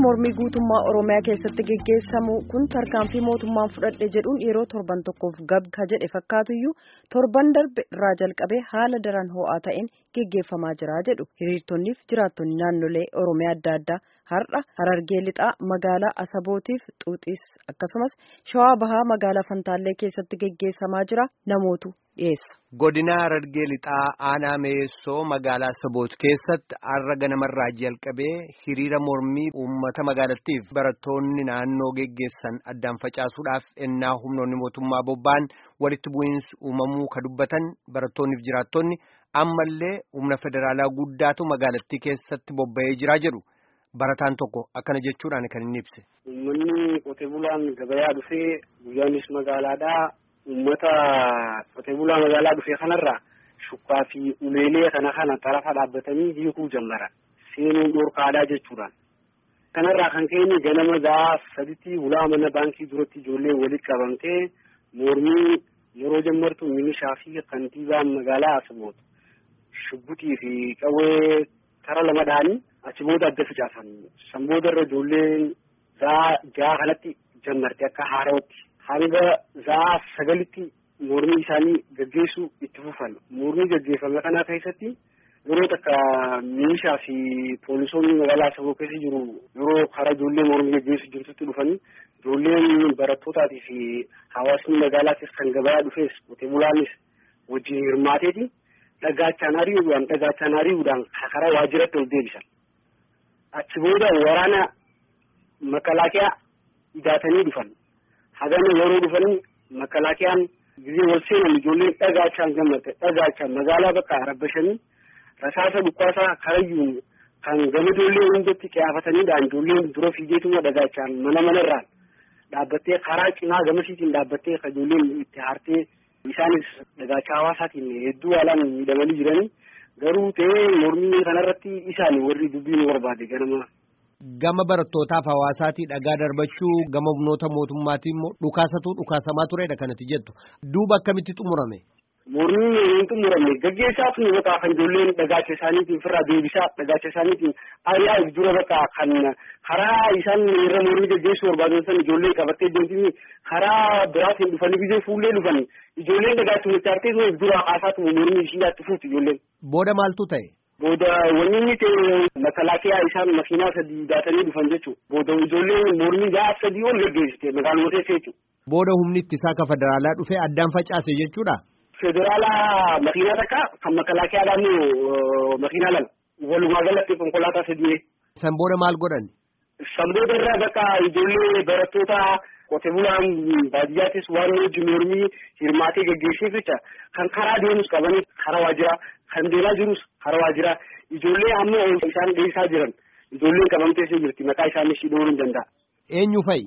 mormii guutummaa oromiyaa keessatti geggeessamu kun tarkaanfii mootummaan fudhadhe jedhuun yeroo torban tokkoof gabka jedhe fakkaatuyyuu torban darbe irraa jalqabee haala daran ho'aa ta'een geggeeffamaa jira jedhu hiriirtonniif jiraattonni naannolee oromiyaa adda addaa har'a harargee lixaa magaalaa asabootiif xuuxiis akkasumas shawaa bahaa magaalaa fantaallee keessatti geggeessamaa jira namootu dhiyeessa. godina harargee lixaa aanaa meessoo magaalaa asaboot keessatti har'a ganamarraa jalqabee hiriira mormii uummata magaalattiif barattoonni naannoo geggeessan addaan facaasuudhaaf ennaa humnoonni mootummaa bobba'an walitti bu'iinsi uumamuu ka dubbatan barattoonniif jiraattonni ammallee humna federaalaa guddaatu magaalattii keessatti bobba'ee jiraa jedhu. Barataan tokko akkana jechuudhaan kan inni ibse. Uummanni qotee bulaan gabayaa dhufee guyyaanis magaalaadhaa uummata qotee bulaa magaalaa dhufee kanarraa shukkaa fi uleelee kana kana xarafa dhaabbatanii hiikuu jalqaban seenuun dhorkaadhaa jechuudhaan. Kanarraa kan ka'e ganama gahaa saditti ulaa mana baankii duratti ijoollee walitti qabamtee mormii yeroo jalqabdu milishaa fi kantiibaa magaalaa Asaboot shubbutii fi qawwee tara lama dhaanii. achi booda adda facaasan san booda irra ijoolleen zaa jaha kanatti jalqabde akka haarootti hanga zaa sagalitti mormii isaanii gaggeessuu itti fufan mormii gaggeeffame kana keessatti yeroo takka milishaa fi poolisoonni magaalaa Asaboo keessa jiru yeroo karaa ijoollee mormii gaggeessu jirtutti dhufanii ijoolleen barattootaati fi hawaasni magaalaatis kan gabayaa dhufees qotee bulaanis wajjin hirmaateeti dhagaachaan ari'uudhaan dhagaachaan ari'uudhaan karaa waajjiratti ol deebisan. achi booda waraana makalaakiyaa idaatanii dhufan hagana yeroo dhufanii makalaakiyaan gizee wal seenan ijoolleen dhagaachaan gammadde dhagaachaan magaalaa bakka arabbashanii rasaasa dhukkaasaa karayyuun kan gama ijoollee hundatti qiyaafataniidhaan ijoolleen dura fiigeetuma dhagaachaan mana manarraan dhaabbattee karaa cimaa gamasiitiin dhaabbattee ka ijoolleen itti haartee isaanis dhagaachaa hawaasaatiin hedduu haalaan miidhamanii jiranii garuu ta'ee mormii kanarratti isaan warri dubbii nu barbaade ganama. Gama barattootaaf hawaasaatii dhagaa darbachuu gama humnoota mootummaatii immoo dhukaasatu dhukaasamaa turedha kanatti jettu duuba akkamitti xumurame. Mormiin hin xumuramne gaggeessaaf nu bakka kan ijoolleen dhagaacha isaaniitiin firraa deebisaa dhagaacha isaaniitiin ari'aa dura bakka kan karaa isaan irra mormii gaggeessuu barbaadan san ijoollee qabattee deemtini karaa biraatiin dhufanii biyya fuullee dhufanii ijoolleen dhagaacha muchaartee sun dura haasaatu mormii ishiidhaatti fuutu ijoolleen. Booda maaltu ta'e? Booda wanni inni ta'e makalaakiyaa isaan makiinaa sadii baatanii dhufan jechuudha. Booda ijoolleen mormii gaafa sadii ol gaggeessite magaalota keessa jechuudha. Booda humni ittisaa ka federaalaa dhufee addaan facaase jechuudha. Federaalaa makiinaa takka kan makalaakiyaadhaan makiinaa lama walumaa galatti konkolaataa sadii. San booda maal godhan? San booda irraa bakka ijoollee barattoota qotee bulaan baadiyyaattis waan hojii mormii hirmaatee gaggeesseef jecha kan karaa deemus qabanii karaa waajjiraa kan deemaa jirus karaa waajjiraa ijoollee amma isaan dhiyeessaa jiran ijoolleen qabamtee jirti maqaa isaanii ishii dhooruu hin danda'a. Eenyu fa'i?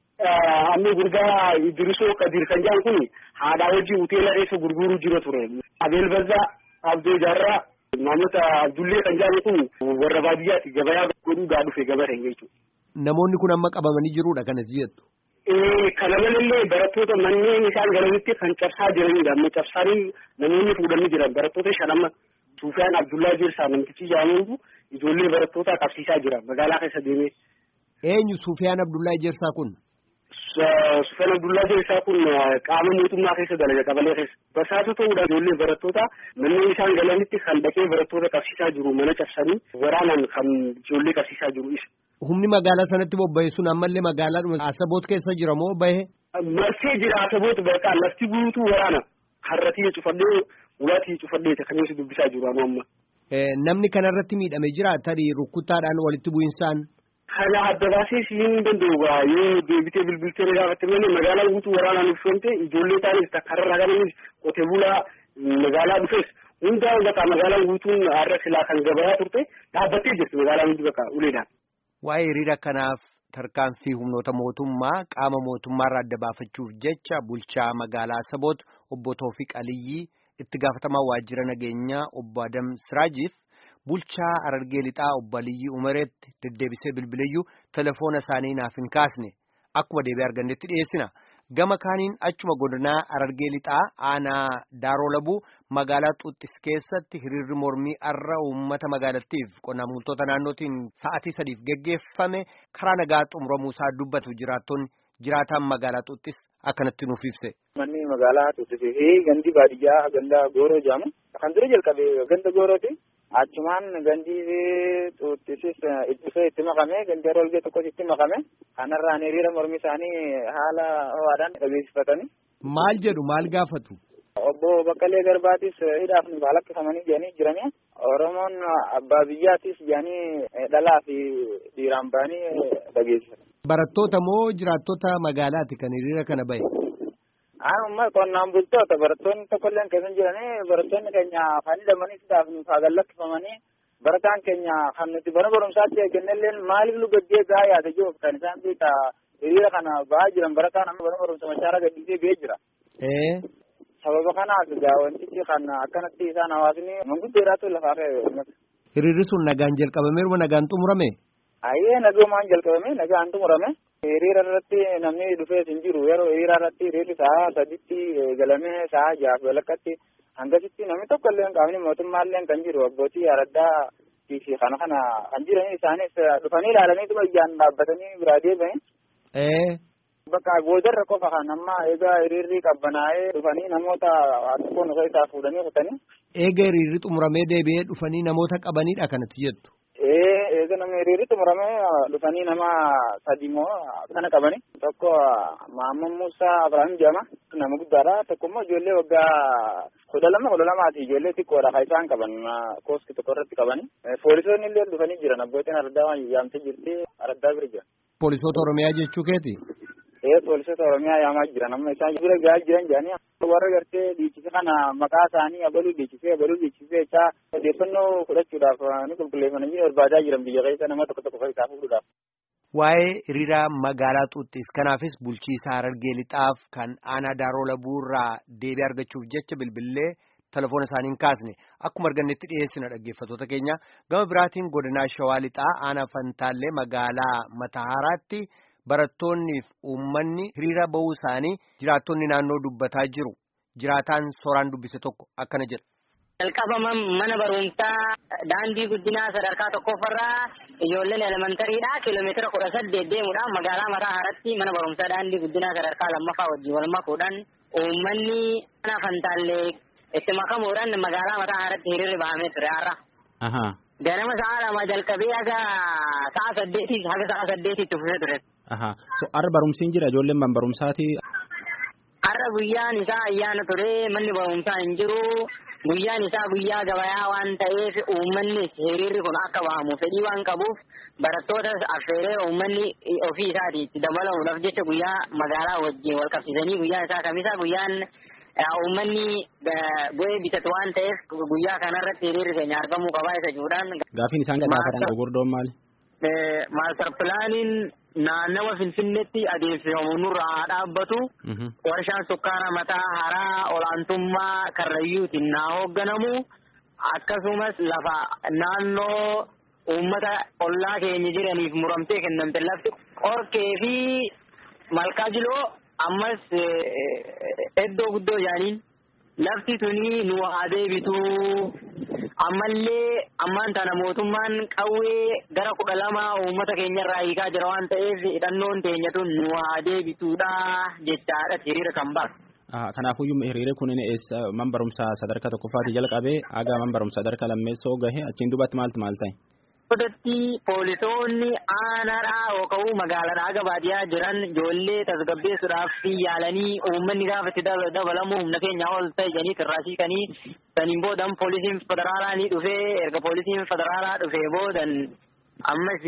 Amma gurbaa Idrisoo Kadir kan jedhan kun haadhaa wajjin hoteela keessa gurguruu jira ture. Abeel Bazzaa Abdoo Jaarraa namoota Abdullee kan jedhan kun warra baadiyyaatti gabayaa godhuudhaa dhufe gabateen jechuudha. Namoonni kun amma qabamanii jiruudha kanatti jettu. Kana malallee barattoota manneen isaan galanitti kan cabsaa jiranidha. Amma cabsaanii namoonni fuudhanii jiran barattoota shan amma Suufiyaan Abdullaa Jirsaa namtichi jedhamutu ijoollee barattootaa qabsiisaa jira magaalaa keessa deemee. Eenyu Suufiyaan Abdullaa Jirsaa kun? Sufyan Abdullaa Jirsaa kun qaama mootummaa keessa dalaga qabalee keessa. Basaasa ta'uudhaan ijoollee barattoota manneen isaan galanitti kan dhaqee barattoota qabsiisaa jiru mana cabsanii waraanaan kan ijoollee qabsiisaa jiru isa. Humni magaalaa sanatti bobba'e sun ammallee magaalaa Asaboot keessa jira moo bahe? Marsee jira Asaboot bakka lafti guutuu waraana. Harratii cufadhee ulaatii cufadhee kan inni dubbisaa jiru amma. Namni kanarratti miidhame jira tarii rukkuttaadhaan walitti bu'insaan. Kana adda baasee siin danda'u yoo deebitee bilbiltee gaafatte malee magaalaan guutuu waraanaan uffifamte ijoollee taanis takkarraa kananis qotee bulaa magaalaa dhufes hundaa bakka magaalaan guutuun har'a silaa kan gabayaa turte dhaabbattee jirti magaalaan hundi bakka uleedhaan. Waa'ee hiriira kanaaf tarkaanfii humnoota mootummaa qaama mootummaarraa adda baafachuuf jecha bulchaa magaalaa Asaboot obbo Toofiq Aliyyii itti gaafatamaa waajjira nageenyaa obbo Adam Siraajiif. bulchaa Harargee lixaa obbo Aliyyii Umareetti deddeebisee bilbileyyuu telefoona isaanii naaf hin kaasne akkuma deebi'ee argannetti dhiyeessina gama kaaniin achuma godinaa Harargee Lixaa aanaa Daaroo Labuu magaalaa Xuuxis keessatti hiriirri mormii har'a uummata magaalattiif qonnaan bultoota naannootiin sa'atii sadiif geggeeffame karaa nagaa xumuramuusaa dubbatu jiraattonni jiraataan magaalaa Xuuxis akkanatti nuuf ibse. Manni magaalaa Xuuxisii fi gandi baadiyyaa ganda Gooroo jedhamu kan dura jalqabe ganda Goorooti. Achumaan gandi Xuuxisis dhufee itti makame gandi Harolgee tokkos itti makame kanarraan hiriira mormii isaanii haala ho'aadhaan dhageessifatanii. Maal jedhu maal gaafatu? Obbo Baqqalee Garbaatis hidhaaf nu lakkifamanii jedhanii jiranii Oromoon abbaa biyyaatis jedhanii dhalaa fi dhiiraan ba'anii dhageessifatan. Barattoota moo jiraattota magaalaati kan hiriira kana bahe? Amma qonnaan bultoota barattoonni tokkolleen keessa jiranii barattoonni keenya kan hidhamanii hidhaaf nuuf haa lakkifamanii barataan keenya kan nuti bara barumsaatti eegannelleen maaliif nu gaddee gahaa yaada jiru kan isaan beekta hiriira kana bahaa jiran barataan amma bara barumsa machaara gaddisee ga'ee jira. Sababa kanaaf egaa wantichi kan akkanatti isaan hawaasni manguddoodhaatu lafaa ka'e. Hiriirri sun nagaan jalqabameeruma nagaan xumurame? Ayyee nagumaan jalqabame nagaan xumurame. Hiriira irratti namni dhufee hin jiru yeroo hiriira irratti hiriirri sa'a saditti galamee sa'a jaaf walakkatti hangasitti namni tokko illee qaamni mootummaa illee kan jiru abbootii araddaa fi kana kana kan jiran isaanis dhufanii ilaalanii dhuma ijaan dhaabbatanii biraa deebi'anii. Bakka boodarra qofa kan amma egaa hiriirri qabbanaa'ee dhufanii namoota xiqqoon osoo isaa fuudhanii kutanii. Eega hiriirri xumuramee deebi'ee dhufanii namoota qabanidha kanatti jettu. Ee eega namni hiriirri xumuramee dhufanii nama sadi moo kana qabani. Tokko Maamman Muusaa Abiraam jedhama. Nama guddaadha. Tokko immoo ijoollee waggaa kudha lama kudha lamaati ijoollee xiqqoodha kan isaan qaban kooski tokko irratti qabani. Poolisoonni illee dhufanii jiran abbootiin araddaa waan yaamtee jirti araddaa bira jira. Poolisoota Oromiyaa jechuu keeti? Ee poolisoota Oromiyaa yaamaa jiran amma isaan bira gahaa jiran jedhanii warra gartee dhiichise kana maqaa isaanii abaluu dhiichisee abaluu dhiichisee jechaa odeeffannoo fudhachuudhaaf ni qulqulleeffamanii barbaadaa jiran biyya keessa nama tokko tokko fayyisaa fuudhuudhaaf. Waa'ee hiriira magaalaa Xuuxis kanaafis bulchiisaa Harargee Lixaaf kan aanaa Daaroo Labuurraa deebii argachuuf jecha bilbillee telefoona isaanii hin kaasne akkuma argannetti dhiyeessina dhaggeeffatoota keenya gama biraatiin godinaa Shawaa Lixaa aanaa Fantaallee magaalaa Matahaaraatti barattoonnii fi uummanni hiriira ba'uu isaanii jiraattonni naannoo dubbataa jiru jiraataan sooraan dubbise tokko akkana jedha. Jalqabama mana barumsaa daandii guddinaa sadarkaa tokkoffarraa ijoolleen elementariidha kiiloomeetira kudha saddeet deemuudhaan magaalaa mataa haaratti mana barumsaa daandii guddinaa sadarkaa lammaffaa wajjin wal makuudhaan uummanni mana fantaallee itti makamuudhaan magaalaa mataa haaratti hiriirri bahamee ture har'a. Ganama sa'a lama jalqabee haga sa'a saddeetii haga sa'a saddeetiitti fufee ture. So har'a barumsiin jira ijoolleen man barumsaati. Har'a guyyaan isaa ayyaana ture manni barumsaa hin jiru. Guyyaan isaa guyyaa gabayaa waan ta'eef uummanni hiriirri kun akka bahamu fedhii waan qabuuf barattootas affeeree uummanni ofii isaatii itti dabalamuudhaaf jecha guyyaa magaalaa wajjin wal qabsiisanii guyyaan isaa kamisa guyyaan uummanni bu'ee bitatu waan ta'eef guyyaa kanarratti hiriirri keenya argamuu qabaa isa jechuudhaan. Gaafiin isaan gaafatan gurguddoon maali? Maastar pilaaniin naannawa Finfinneetti adeemsifamu nurraa haa dhaabbatu. Warshaan sukkaara mataa haraa olaantummaa karrayyuutiin haa hoogganamu. Akkasumas lafa naannoo uummata ollaa keenya jiraniif muramtee kennamte lafti qorkee fi malkaa jiloo ammas iddoo guddoo jaaniin lafti tuni nu haa deebitu. ammallee ammaan tana mootummaan qawwee gara kudha lama uummata keenyarraa hiikaa jira waan ta'eef hidhannoon teenya tun nu haa deebituudha jechaadha hiriira kan bara. Kanaafuyyuu hiriirri kun man barumsaa sadarkaa tokkoffaati jalqabee haga man barumsaa sadarkaa lammeessoo gahe achiin duubatti maaltu maal ta'e? Godatti poolisoonni aanaadhaa yookaan magaalaadhaa haga baadiyyaa jiran ijoollee tasgabbeessuudhaaf yaalanii uummanni gaafa itti dabalamu humna keenya ol ta'e jedhanii tirraasiikanii saniin boodan poolisiin federaalaa ni dhufee erga poolisiin federaalaa dhufee boodan ammas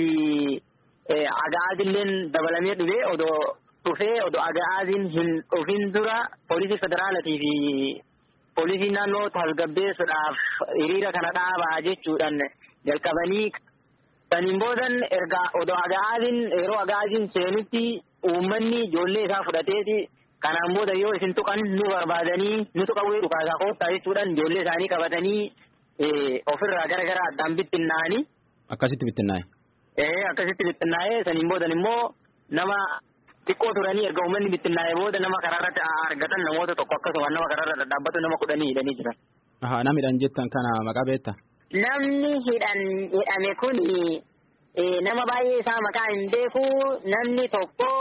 agaazilleen dabalamee dhufee odoo dhufee odoo agaaziin hin dhufin dura poolisii federaalaatii fi poolisiin naannoo tasgabbeessuudhaaf hiriira kana dhaabaa jechuudhaan jalqabanii saniin boodan erga odoo agaaziin yeroo agaaziin seenutti uummanni ijoollee isaa fudhateeti kanaan booda yoo isin tuqan nu barbaadanii nu tuqawwee dhukaasaa koottaa jechuudhaan ijoollee isaanii qabatanii ofirraa gara gara addaan bittinnaa'anii. Akkasitti bittinnaa'e. Ee akkasitti bittinnaa'ee saniin boodan immoo nama xiqqoo turanii erga uummanni bittinnaa'e booda nama karaarratti argatan namoota tokko akkasuma nama karaarra dhaabbatu nama kudhanii hidhanii jiran. Ahaa nama hidhan jettan kana maqaa beekta? Namni hidhan hidhame kun nama baay'ee isaa maqaa hin beeku namni tokko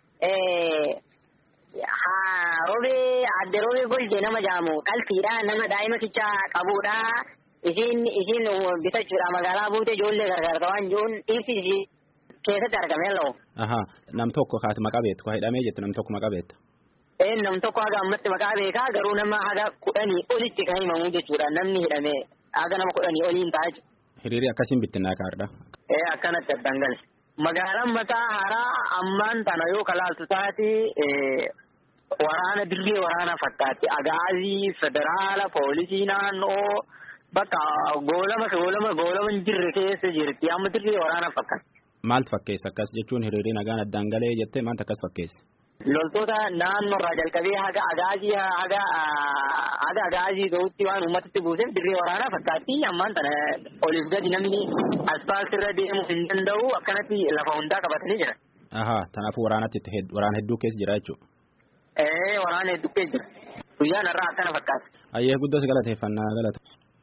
robee adde robee golje nama jaamu qalfiidha nama daa'ima kichaa qabudha. Isiin isiin bitachuudha magaalaa buute ijoollee gargaarta waan jiruun dhiirsi isii keessatti argame laa'u. Ahaa nam tokko kaati maqaa beektu kaa hidhamee jettu nam tokko maqaa beekta. Ee nam tokko haga ammatti maqaa beekaa garuu nama haga kudhanii olitti kan himamu jechuudha namni hidhame haga nama kudhanii oliin ta'a jechuudha. Hiriirri akkasiin bittinnaa kaardha. Ee akkanatti addaan gale. Magaalaan mataa haaraa ammaan tana yoo kalaaltu taate waraana dirree waraana fakkaatti agaazii federaala poolisii naannoo bakka goolama goolama goolama hin jirre keessa jirti amma dirree waraana fakkaatti. Maaltu fakkeessa akkas jechuun hiriirri nagaan addaan galee jettee maaltu akkas fakkeessa? Loltoota naannoo irraa jalqabee haga agaazii haga haga agaazii ta'utti waan uummatatti buuseef dirree waraanaa fakkaatti ammaan tana oliif gadi namni aspaaltii irra deemuu hin danda'u akkanatti lafa hundaa qabatanii jira. Ahaa kanaafuu waraanatti itti waraana hedduu keessa jira jechuudha. Ee waraana hedduu keessa jira. Guyyaan irraa akkana fakkaata. Ayyee guddoo si galateeffannaa galata.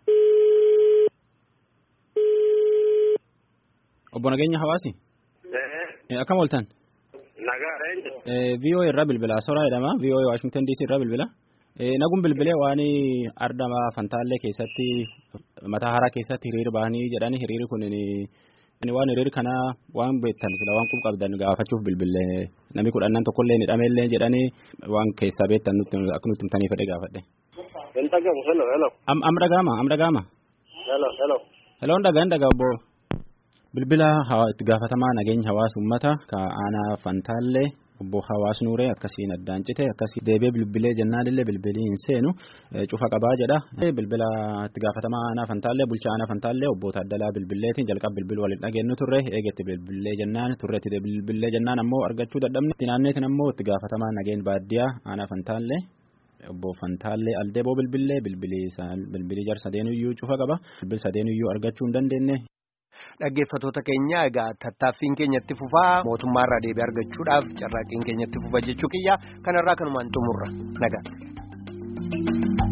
Obbo Nageenya Hawaasi. Akkam ooltan? Nagaadha. VOA irraa bilbila Soraa jedhama. VOA Washington DC irraa bilbila. Naguun bilbilee waan ardama Fantaallee keessatti mataa haaraa keessatti hiriira bahanii jedhani hiriirri kun waan hiriirri kana waan beektan sila waan qub qabdan gaafachuuf bilbilee namni kudhannan tokkollee ni dhameellee jedhani waan keessaa beektan nutti akka nutti himtanii fedhe gaafadhe. Hin dhagahu hello hello. Am am dhagaama am dhagaama. Hello hello. Hello dhagaan dhagaa obbo. Bilbila itti gaafatamaa nageenya hawaasa uummata ka aanaa Fantaallee obbo Hawaas Nuuree akkasiin addaan cite akkasii deebee bilbilee jennaallee bilbilii hin seenu cufa qabaa jedha. Bilbila itti gaafatamaa aanaa Fantaallee bulchaa aanaa Fantaallee obbo Taaddalaa bilbileetiin jalqaba bilbiluu waliin dhageenyu turre eegetti bilbilee jennaan turreetti bilbilee jennaan ammoo argachuu dadhabne. Itti naanneetiin ammoo itti gaafatamaa nageenya baadiyyaa aanaa Fantaallee obbo Fantaallee Aldeeboo bilbilee bilbilii jar sadeenuyyuu cufa qaba. Bilbil sadeenuyyuu argachuu hin dandeenye. Dhaggeeffattoota keenya egaa tattaaffiin keenyatti fufaa mootummaarraa deebii argachuudhaaf carraaqqiin keenyatti fufa jechuu kiyya kanarraa kanumaan xumurra nagaa.